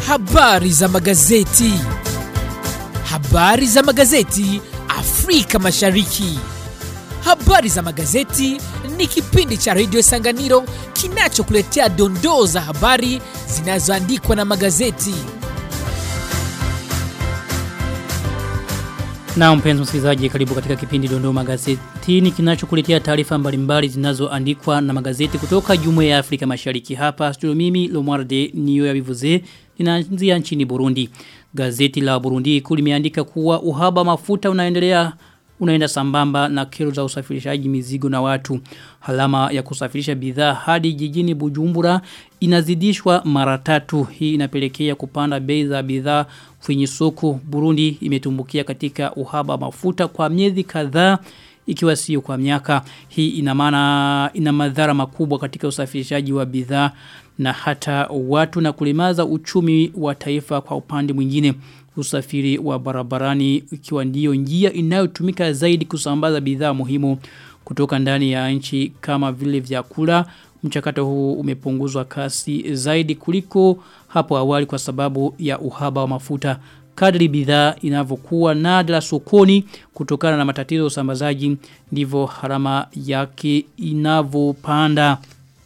Habari za magazeti. Habari za magazeti Afrika Mashariki. Habari za magazeti ni kipindi cha redio Sanganiro kinachokuletea dondoo za habari zinazoandikwa na magazeti. Na mpenzi msikilizaji karibu katika kipindi dondoo magazetini kinachokuletea taarifa mbalimbali zinazoandikwa na magazeti kutoka Jumuiya ya Afrika Mashariki hapa studio mimi Lomwarde niyo ya bivuze ninaanzia nchini Burundi. Gazeti la Burundi kulimeandika kuwa uhaba mafuta unaendelea unaenda sambamba na kero za usafirishaji mizigo na watu. Halama ya kusafirisha bidhaa hadi jijini Bujumbura inazidishwa mara tatu. Hii inapelekea kupanda bei za bidhaa kwenye soko. Burundi imetumbukia katika uhaba mafuta kwa miezi kadhaa ikiwa sio kwa miaka. Hii ina maana ina madhara makubwa katika usafirishaji wa bidhaa na hata watu na kulemaza uchumi wa taifa kwa upande mwingine usafiri wa barabarani ikiwa ndiyo njia inayotumika zaidi kusambaza bidhaa muhimu kutoka ndani ya nchi kama vile vyakula mchakato huu umepunguzwa kasi zaidi kuliko hapo awali kwa sababu ya uhaba wa mafuta kadri bidhaa inavyokuwa nadra sokoni kutokana na matatizo ya usambazaji ndivyo harama yake inavyopanda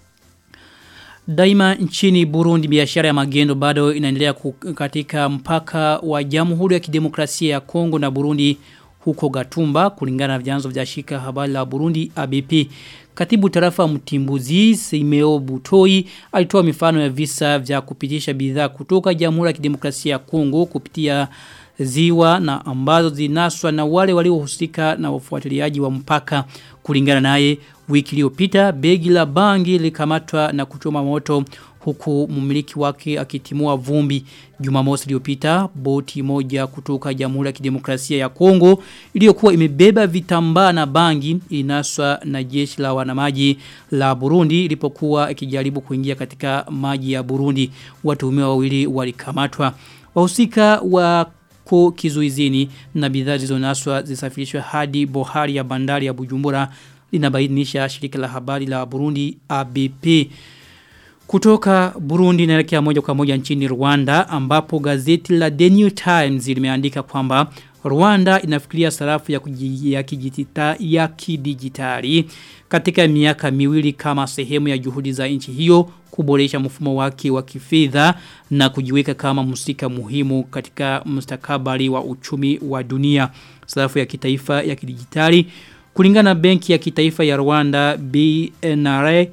Daima nchini Burundi biashara ya magendo bado inaendelea katika mpaka wa Jamhuri ya Kidemokrasia ya Kongo na Burundi huko Gatumba kulingana na vyanzo vya shika habari la Burundi ABP. Katibu tarafa Mtimbuzi Simeo Butoi alitoa mifano ya visa vya kupitisha bidhaa kutoka Jamhuri ya Kidemokrasia ya Kongo kupitia ziwa na ambazo zinaswa na wale waliohusika na wafuatiliaji wa mpaka kulingana naye wiki iliyopita begi la bangi likamatwa na kuchoma moto huku mumiliki wake akitimua vumbi Jumamosi iliyopita boti moja kutoka Jamhuri ya Kidemokrasia ya Kongo iliyokuwa imebeba vitambaa na bangi inaswa na jeshi la wanamaji la Burundi ilipokuwa ikijaribu kuingia katika maji ya Burundi watuhumiwa wawili walikamatwa wahusika wa ko kizuizini na bidhaa zilizonaswa zisafirishwe hadi bohari ya bandari ya Bujumbura linabainisha shirika la habari la Burundi ABP. Kutoka Burundi naelekea moja kwa moja nchini Rwanda ambapo gazeti la The New Times limeandika kwamba Rwanda inafikiria sarafu ya, ya, kijitita, ya kidijitali katika miaka miwili kama sehemu ya juhudi za nchi hiyo kuboresha mfumo wake wa kifedha na kujiweka kama msika muhimu katika mustakabali wa uchumi wa dunia. Sarafu ya kitaifa ya kidijitali kulingana na benki ya kitaifa ya Rwanda BNRA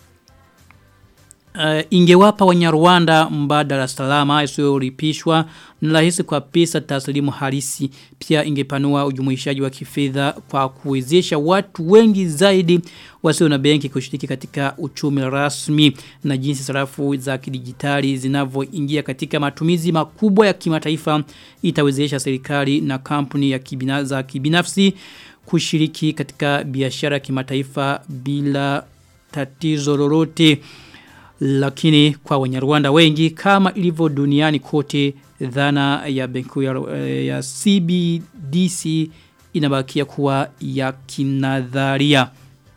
Uh, ingewapa wanyarwanda mbadala salama isiyoripishwa na rahisi kwa pesa taslimu halisi pia ingepanua ujumuishaji wa kifedha kwa kuwezesha watu wengi zaidi wasio na benki kushiriki katika uchumi rasmi na jinsi sarafu za kidijitali zinavyoingia katika matumizi makubwa ya kimataifa itawezesha serikali na kampuni ya kibina, za kibinafsi kushiriki katika biashara kimataifa bila tatizo lolote lakini kwa wanyarwanda wengi kama ilivyo duniani kote dhana ya benki ya, ya CBDC inabakia kuwa ya kinadharia.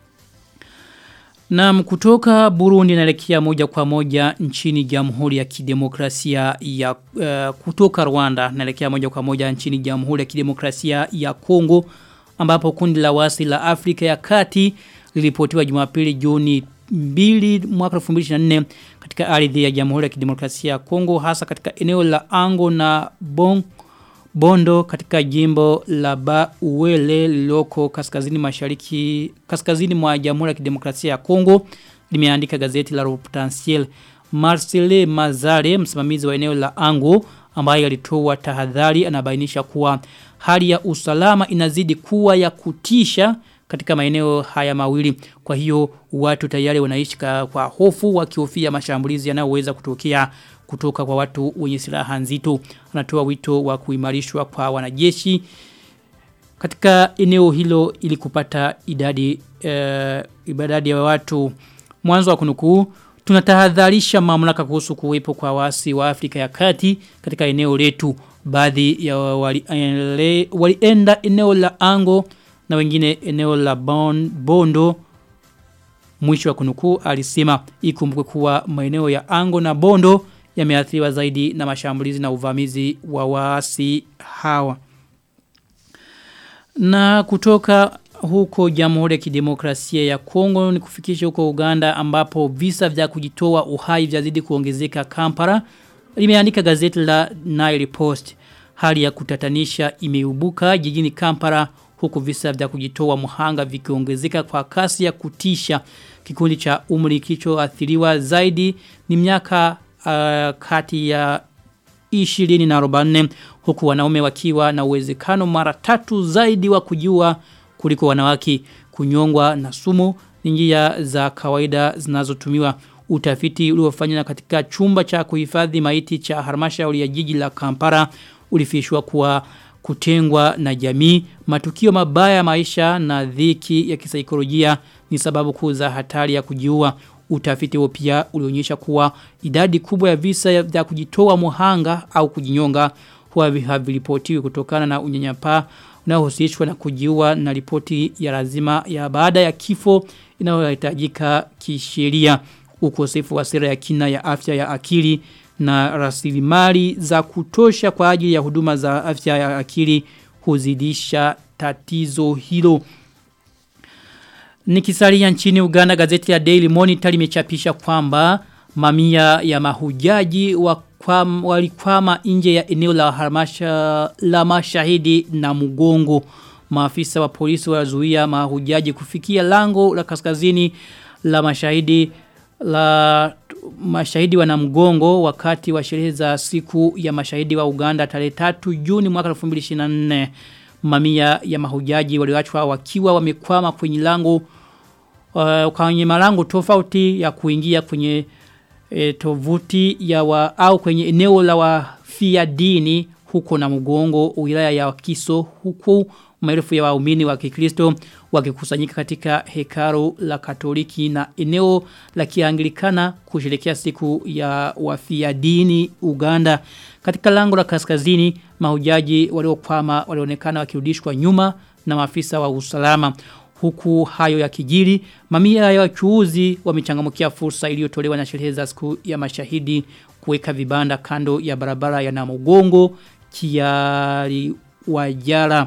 Na kutoka Burundi naelekea moja kwa moja nchini Jamhuri ya Kidemokrasia ya uh, kutoka Rwanda naelekea moja kwa moja nchini Jamhuri ya Kidemokrasia ya Kongo ambapo kundi la wasi la Afrika ya Kati lilipotiwa Jumapili Juni 2 mwaka 2024 katika ardhi ya Jamhuri ya Kidemokrasia ya Kongo hasa katika eneo la Ango na Bon Bondo katika jimbo la Ba Uwele liloko kaskazini mashariki kaskazini mwa Jamhuri ya Kidemokrasia ya Kongo limeandika gazeti la Potentiel Marcele Mazare msimamizi wa eneo la Ango ambaye alitoa tahadhari anabainisha kuwa hali ya usalama inazidi kuwa ya kutisha katika maeneo haya mawili. Kwa hiyo watu tayari wanaishi kwa hofu wakihofia mashambulizi yanayoweza kutokea kutoka kwa watu wenye silaha nzito. Anatoa wito wa kuimarishwa kwa wanajeshi katika eneo hilo ili kupata idadi uh, idadi ya watu mwanzo wa kunukuu tunatahadharisha mamlaka kuhusu kuwepo kwa wasi wa Afrika ya Kati katika eneo letu baadhi ya walienda wali eneo la Ango na wengine eneo la bon, Bondo mwisho wa kunukuu alisema ikumbukwe kuwa maeneo ya Ango na Bondo yameathiriwa zaidi na mashambulizi na uvamizi wa waasi hawa. Na kutoka huko Jamhuri ya Kidemokrasia ya Kongo ni kufikisha huko Uganda ambapo visa vya kujitoa uhai vyazidi kuongezeka Kampala limeandika gazeti la Nile Post. Hali ya kutatanisha imeubuka jijini Kampala huku visa vya kujitoa muhanga vikiongezeka kwa kasi ya kutisha. Kikundi cha umri kilichoathiriwa zaidi ni miaka uh, kati ya 20 na 44 huku wanaume wakiwa na uwezekano mara tatu zaidi wa kujua kuliko wanawake kunyongwa na sumu ni njia za kawaida zinazotumiwa utafiti uliofanywa katika chumba cha kuhifadhi maiti cha halmashauri ya jiji la Kampala ulifishwa kuwa kutengwa na jamii matukio mabaya ya maisha na dhiki ya kisaikolojia ni sababu kuu za hatari ya kujiua utafiti huo pia ulionyesha kuwa idadi kubwa ya visa vya kujitoa muhanga au kujinyonga huwa haviripotiwi kutokana na unyanyapaa unaohusishwa na kujiua na ripoti ya lazima ya baada ya kifo inayohitajika kisheria ukosefu wa sera ya kina ya afya ya akili na rasilimali za kutosha kwa ajili ya huduma za afya ya akili huzidisha tatizo hilo. Nikisalia nchini Uganda gazeti ya Daily Monitor limechapisha kwamba mamia ya mahujaji wa walikwama nje ya eneo la harmasha la mashahidi na mugongo maafisa wa polisi wazuia mahujaji kufikia lango la kaskazini la mashahidi la mashahidi wa mgongo wakati wa sherehe za siku ya mashahidi wa Uganda tarehe 3 Juni mwaka 2024 mamia ya mahujaji walioachwa wakiwa wamekwama kwenye lango uh, kwenye malango tofauti ya kuingia kwenye e, tovuti ya wa, au kwenye eneo la wafia dini huko na mgongo wilaya ya Kiso huku maelfu ya waumini wa Kikristo wakikusanyika katika hekalu la Katoliki na eneo la Kianglikana kusherehekea siku ya wafia dini Uganda. Katika lango la kaskazini mahujaji waliokwama walionekana wakirudishwa nyuma na maafisa wa usalama. Huku hayo ya kijiri, mamia ya wachuuzi wamechangamkia fursa iliyotolewa na sherehe za siku ya mashahidi kuweka vibanda kando ya barabara ya Namugongo kiari wajara.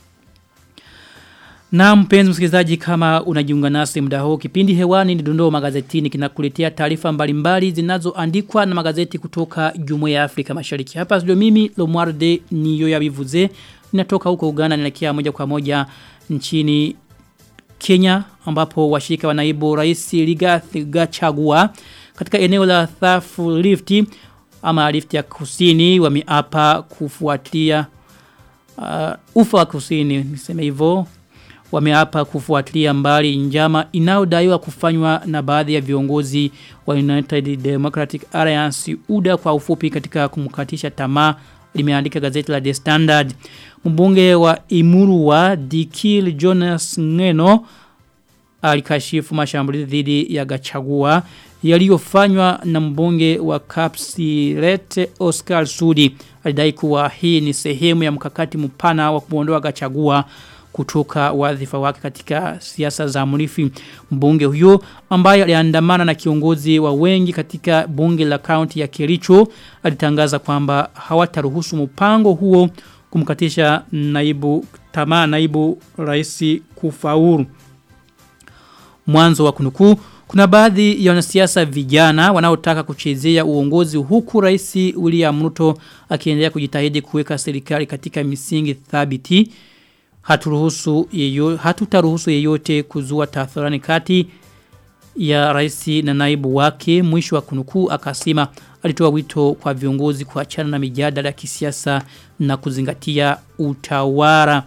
Na mpenzi msikilizaji kama unajiunga nasi muda huu kipindi hewani ni dondoo magazetini kinakuletea taarifa mbalimbali zinazoandikwa na magazeti kutoka Jumuiya ya Afrika Mashariki. Hapa studio mimi Lomwarde niyo yabivuze ninatoka huko Uganda ninaelekea moja kwa moja nchini Kenya ambapo washirika wa naibu rais Rigathi Gachagua katika eneo la Thafu Lift ama Lift ya Kusini wameapa kufuatia uh, ufa wa kusini niseme hivyo wameapa kufuatilia mbali njama inayodaiwa kufanywa na baadhi ya viongozi wa United Democratic Alliance UDA kwa ufupi katika kumkatisha tamaa limeandika gazeti la The Standard. Mbunge wa Imuru wa Dikil Jonas Ngeno alikashifu mashambulizi dhidi ya Gachagua yaliyofanywa na mbunge wa Kapsirete Oscar Sudi. Alidai kuwa hii ni sehemu ya mkakati mpana wa kuondoa Gachagua kutoka wadhifa wake katika siasa za mrifi mbunge huyo ambaye aliandamana na kiongozi wa wengi katika bunge la kaunti ya Kericho alitangaza kwamba hawataruhusu mpango huo kumkatisha naibu tamaa naibu rais kufaulu mwanzo wa kunukuu kuna baadhi ya wanasiasa vijana wanaotaka kuchezea uongozi huku rais William Ruto akiendelea kujitahidi kuweka serikali katika misingi thabiti haturuhusu yeyo, hatutaruhusu yeyote kuzua tathurani kati ya rais na naibu wake mwisho wa kunukuu akasema alitoa wito kwa viongozi kuachana na mijadala ya kisiasa na kuzingatia utawala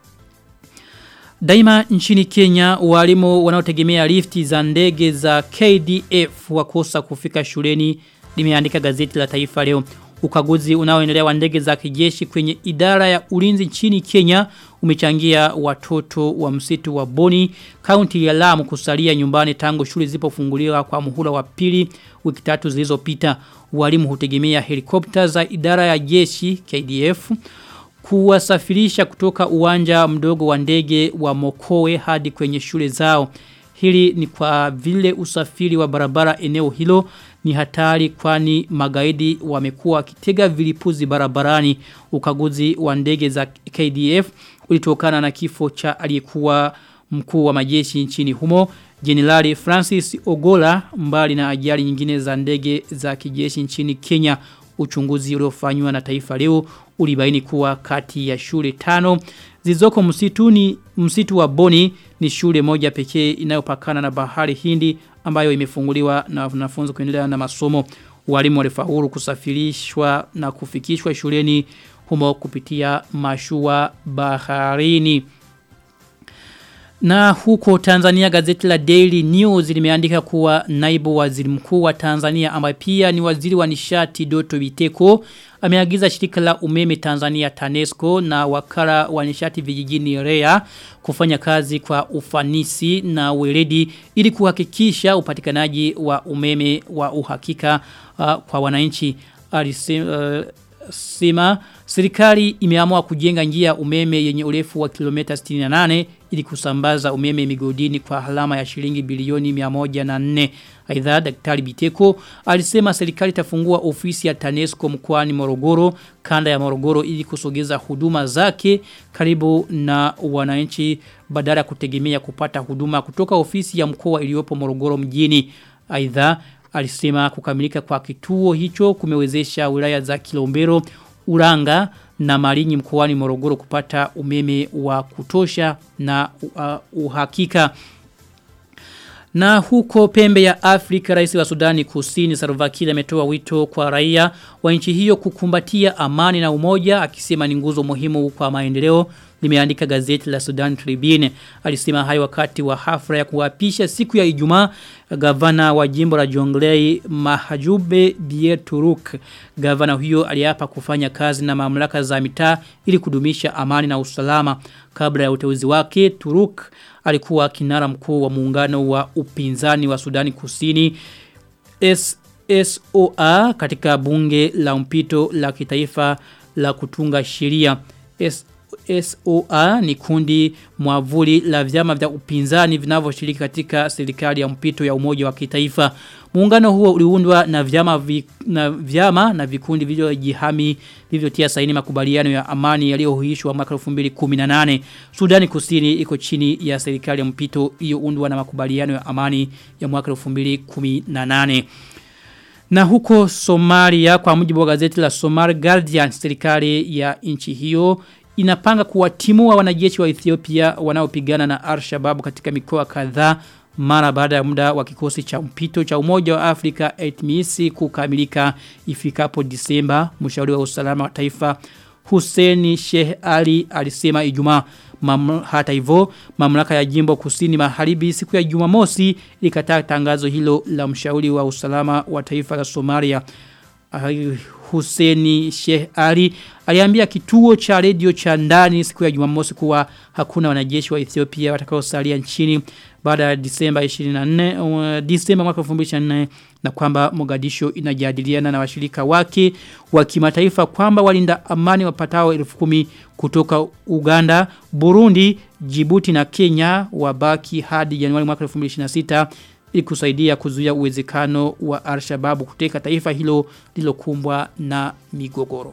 Daima nchini Kenya walimu wanaotegemea lifti za ndege za KDF wakosa kufika shuleni limeandika gazeti la Taifa leo ukaguzi unaoendelea wa ndege za kijeshi kwenye idara ya ulinzi nchini Kenya umechangia watoto wa msitu wa Boni kaunti ya Lamu kusalia nyumbani tangu shule zipofunguliwa kwa muhula wa pili wiki tatu zilizopita walimu hutegemea helikopta za idara ya jeshi KDF kuwasafirisha kutoka uwanja mdogo wa ndege wa Mokowe hadi kwenye shule zao Hili ni kwa vile usafiri wa barabara eneo hilo ni hatari kwani magaidi wamekuwa wakitega vilipuzi barabarani ukaguzi wa ndege za KDF ulitokana na kifo cha aliyekuwa mkuu wa majeshi nchini humo Jenerali Francis Ogola mbali na ajali nyingine za ndege za kijeshi nchini Kenya uchunguzi uliofanywa na taifa leo ulibaini kuwa kati ya shule tano zilizoko msituni msitu wa Boni ni shule moja pekee inayopakana na bahari Hindi ambayo imefunguliwa na wanafunzi kuendelea na masomo walimu walifaulu kusafirishwa na kufikishwa shuleni humo kupitia mashua baharini na huko Tanzania gazeti la Daily News limeandika kuwa naibu waziri mkuu wa Tanzania ambaye pia ni waziri wa nishati Doto Biteko ameagiza shirika la umeme Tanzania TANESCO na wakala wa nishati vijijini REA kufanya kazi kwa ufanisi na weledi ili kuhakikisha upatikanaji wa umeme wa uhakika uh, kwa wananchi alisema uh, sema serikali imeamua kujenga njia umeme yenye urefu wa kilomita 68 ili kusambaza umeme migodini kwa halama ya shilingi bilioni 104. Aidha daktari Biteko alisema serikali itafungua ofisi ya TANESCO mkoani Morogoro kanda ya Morogoro ili kusogeza huduma zake karibu na wananchi badala kutegemea kupata huduma kutoka ofisi ya mkoa iliyopo Morogoro mjini. Aidha alisema kukamilika kwa kituo hicho kumewezesha wilaya za Kilombero, Uranga na Malinyi mkoani Morogoro kupata umeme wa kutosha na uh, uhakika. Na huko pembe ya Afrika rais wa Sudani Kusini Salva Kiir ametoa wito kwa raia wa nchi hiyo kukumbatia amani na umoja akisema ni nguzo muhimu kwa maendeleo limeandika gazeti la Sudan Tribune alisema hayo wakati wa hafla ya kuapisha siku ya Ijumaa gavana wa jimbo la Jonglei Mahajube Bieturuk gavana huyo aliapa kufanya kazi na mamlaka za mitaa ili kudumisha amani na usalama kabla ya uteuzi wake Turuk alikuwa kinara mkuu wa muungano wa upinzani wa Sudani Kusini S SOA katika bunge la mpito la kitaifa la kutunga sheria SOA ni kundi mwavuli la vyama vya upinzani vinavyoshiriki katika serikali ya mpito ya umoja wa kitaifa. Muungano huo uliundwa na vyama vi, na vyama na vikundi vilivyojihami vilivyotia saini makubaliano ya amani yaliyohuishwa mwaka 2018. Sudani Kusini iko chini ya serikali ya mpito iliyoundwa na makubaliano ya amani ya mwaka 2018. Na huko Somalia kwa mujibu wa gazeti la Somali Guardian serikali ya nchi hiyo inapanga kuwatimua wanajeshi wa Ethiopia wanaopigana na Al-Shabaab katika mikoa kadhaa mara baada ya muda wa kikosi cha mpito cha Umoja wa Afrika ATMIS kukamilika ifikapo Disemba. Mshauri wa usalama wa taifa Hussein Sheikh Ali alisema Ijumaa Mam, hata hivyo mamlaka ya jimbo kusini magharibi siku ya Jumamosi ilikataa tangazo hilo la mshauri wa usalama wa taifa la Somalia Huseni Sheikh Ali aliambia kituo cha redio cha ndani siku ya Jumamosi kuwa hakuna wanajeshi wa Ethiopia watakaosalia nchini baada ya Disemba 24 uh, Disemba mwaka 2024 na kwamba Mogadisho inajadiliana na washirika wake wa kimataifa kwamba walinda amani wapatao 10,000 kutoka Uganda, Burundi, Djibouti na Kenya wabaki hadi Januari mwaka 2026 ili kusaidia kuzuia uwezekano wa Al-Shabaab kuteka taifa hilo lilokumbwa na migogoro.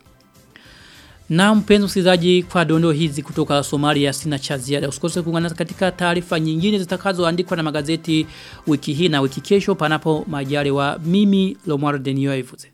Na mpenzi msikilizaji kwa dondo hizi kutoka Somalia sina cha ziada. Usikose kuungana katika taarifa nyingine zitakazoandikwa na magazeti wiki hii na wiki kesho panapo majaliwa mimi Lomar Denio Ivuze.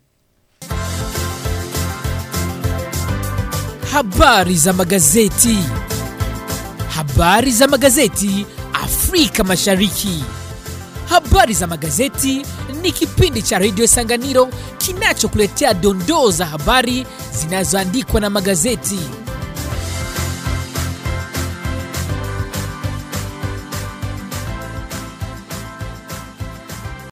Habari za magazeti. Habari za magazeti Afrika Mashariki. Habari za magazeti ni kipindi cha Radio Sanganiro kinachokuletea dondoo za habari zinazoandikwa na magazeti.